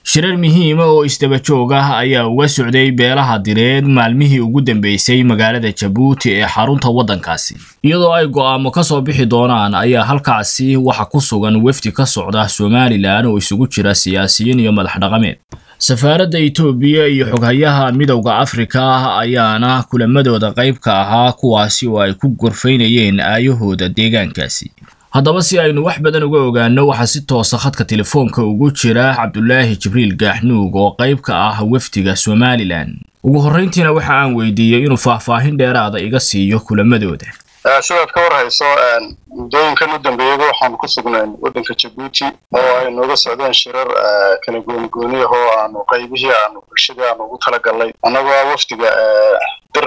shirar muhiima oo isdaba joog ah ayaa uga socday beelaha direed maalmihii ugu dambeysay magaalada jabuuti ee xarunta waddankaasi iyadoo ay go'aamo ka soo bixi doonaan ayaa halkaasi waxa ku sugan wefdi ka socda somalilan oo isugu jira siyaasiyiin iyo madax dhaqameed safaaradda itoobiya iyo xoghayaha midowda afrika ayaana kulamadooda qayb ka ahaa kuwaasi oo ay ku gorfaynayeen aayahooda deegaankaasi haddaba si aynu wax badan uga ogaano waxaa si toosa khadka telefoonka ugu jira cabdulaahi jibriil gaaxnuug oo qayb ka ah wefdiga somalilan ugu horrayntiina waxa aan weydiiyey inuu faahfaahin dheeraada iga siiyo kulamadooda sidaad ka war hayso muddooyinkan u dambeeyaba waxaanu ku sugnayn waddanka jabuuti oo ay nooga socdeen shirar kala goonigooni ah oo aanu qaybihii aanu bulshadii aanu ugu talagalnay annagoo wafdiga dir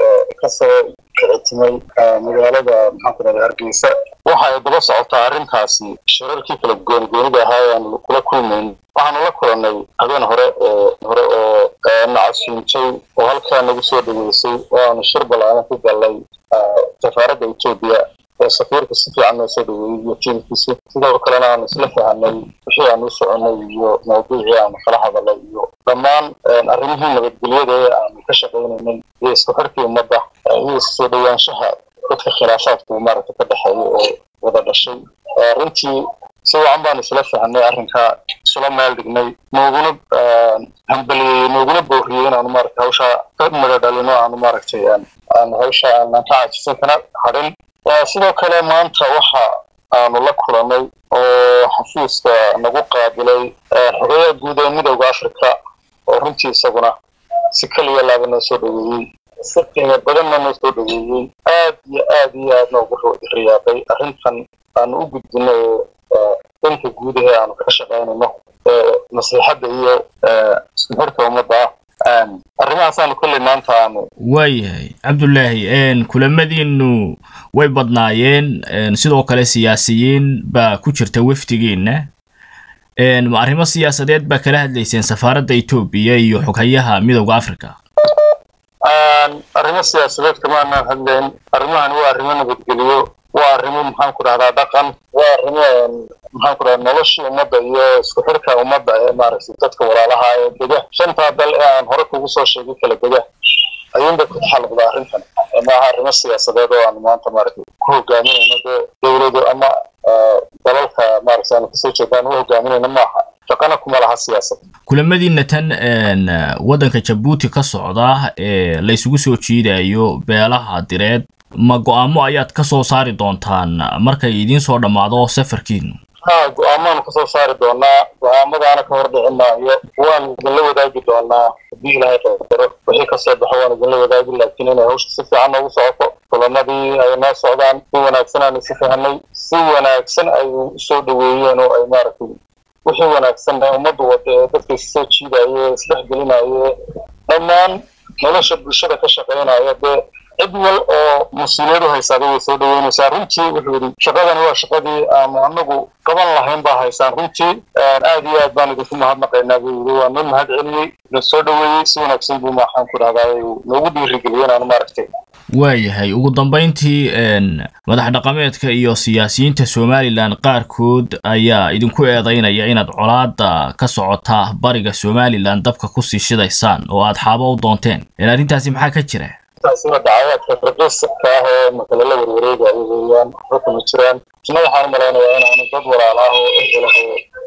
kasoo kicitimay magaalada maxaanku rahda hargeysa waxa ay daba socotaa arrintaasi shirarkii kala goonigoonida ahaa ee aanu kula kulmayn waxaanu la kulannay habeen hore oo hore oo nacasuuntay oo halkaa nagu soo dhaweysay oo aanu shir ballaaran ku gallay safaaradda etoobiya oo safiirka si fiican noo soo dhaweeyey iyo tiimkiisa sidoo kalena aanu isla fahanay wixii aanu u soconay iyo mawduucii aanu kala hadalay iyo dhammaan arrimihii nabadgelyada ee aanu ka shaqaynaynay iyo isku xirkii ummadda iyo isoo dhowaanshaha dadka khilaafaadku maaragta ka dhexeeya oo wada dhashay runtii si wacan baanu isla fahanay arrinkaa isula meel dhignay nooguna hambaliyey nooguna booriyey inaanu maaragta hawshaa ka mada dhalino aanu maaragtay aanu hawsha aanan ka caajisan kana hadhin sidoo kale maanta waxa aanu la kulannay oo xafiiska nagu qaabilay xogeyaha guud ee midowda africa oo runtii isaguna si keliya laaba noo soo dhaweeyey si qiimo badanna noo soo dhaweeyey aad iyo aad iyo aadna ugu riyaaqay arrintan aanu u gudbino oo danka guud ahee aanu ka shaqaynayno maslaxadda iyo isku xirka ummadda ah arrimahaasaanu kolley maanta aanu waayahay cabdulaahi kulamadiinu way badnaayeen sidoo kale siyaasiyiin baa ku jirta wefdigiinna arrimo siyaasadeed baa kala hadlayseen safaaradda etoobiya iyo xoghayaha midowda africa arrimo siyaasadeed kama anaan hadlayn arrimahani waa arrimo nabadgeliyo waa arrimo maxaanku dhahdaa dhaqan waa arrimo maxaanku dhahdaa noloshii ummadda iyo isku xirka ummadda ee maaragtay dadka walaalaha ee dega shantaa dal ee aan hore kugu soo sheegay kala dega ayuunbay ku taxalluqdaa arrintan maaha arrimo siyaasadeed oo aanu maanta maaragtay ku hogaaminayno dee dowlado ama dalalka maaragtay aanu kasoo jeedaan u hogaaminayno maaha shaqana kuma laha siyaasad kulamadiina tan waddanka jabuuti ka socda ee la isugu soo jiidayo beelaha direed ma go-aamo ayaad ka soo saari doontaan markay idiin soo dhammaado safarkiinu ha go-aamaanu kasoo saari doonaa go-aamadaana ka hor dhici maayo waanu idinla wadaagi doonaa haddii ilaahay qadaro wixii kasoo baxo waanu idinla wadaagi laakiin inay hawsha si fiican noogu socoto kulamadii ay noo socdaan si wanaagsan aanu si fahanay si wanaagsan ay usoo dhaweeyeen oo ay maaragtay wixii wanaagsan ee ummaddu wada ee dadka issoo jiidayo isdhexgelinayo dhammaan nolosha bulshada ka shaqaynaya dee cid wal oo mas-uuliyadu haysaada way soo dhaweynaysaa runtii wuxuu yidhi shaqadani waa shaqadii aanu anagu qaban lahayn baa haysaan runtii aad iyo aad baan idinku mahadnaqaynaa buu yidhi waa noo mahad celiyey na soo dhaweeyey si wanaagsan buu maxaan ku dhahdaa noogu dhiirigeliyey inaanu maaragtay waayahay ugu dambayntii madax dhaqameedka iyo siyaasiyiinta somalilan qaarkood ayaa idinku eedaynaya inaad colaada ka socota bariga somalilan dabka kusii shidaysaan oo aad xaabo u doonteen arrintaasi maxaa ka jira taasina dacawaadka raqiiska ah ee makale la warwareegayo weeyaan waxba kuma jiraan isna waxaan u malaynayaa inaanu dad walaal ah oo ehel ah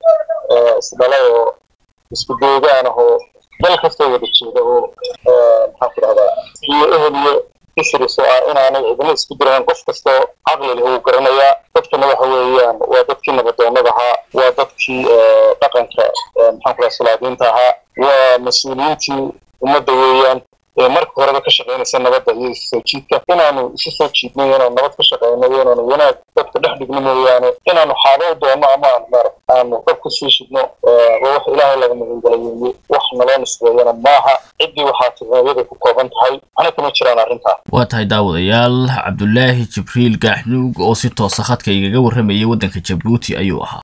oo isdhalay oo isku deegaan ah oo dal kastoo wada jeeda oo maxaan ku dhahdaa iyo ehel iyo isris oo ah inaanay cidina isku diraan qof kastoo caqli leh uu garanayaa dadkana waxa weeyaan waa dadkii nabadoonnada ahaa waa dadkii dhaqanka maxaan ku dhaha salaadiinta ahaa waa mas-uuliyiintii ummadda weeyaan marka horeba ka shaqaynaysa nabadda iyo isusoo jiidka inaanu isu soo jiidno inaanu nabad ka shaqayno iyo inaanu wanaag dadka dhex dhigno mooyaane inaanu xaabo u doonno ama aanu maarag aanu dhab ku sii shidno waa wax ilaahay laga magangalay weeye wax naloo nisbeeyana maaha ciddii waxaa tirniyada ku kooban tahay waxna kama jiraan arrintaa waa tahay daawadayaal cabdulaahi jibriil gaaxnuug oo si toosa khadka igaga warramayay waddanka jabuuti ayuu ahaa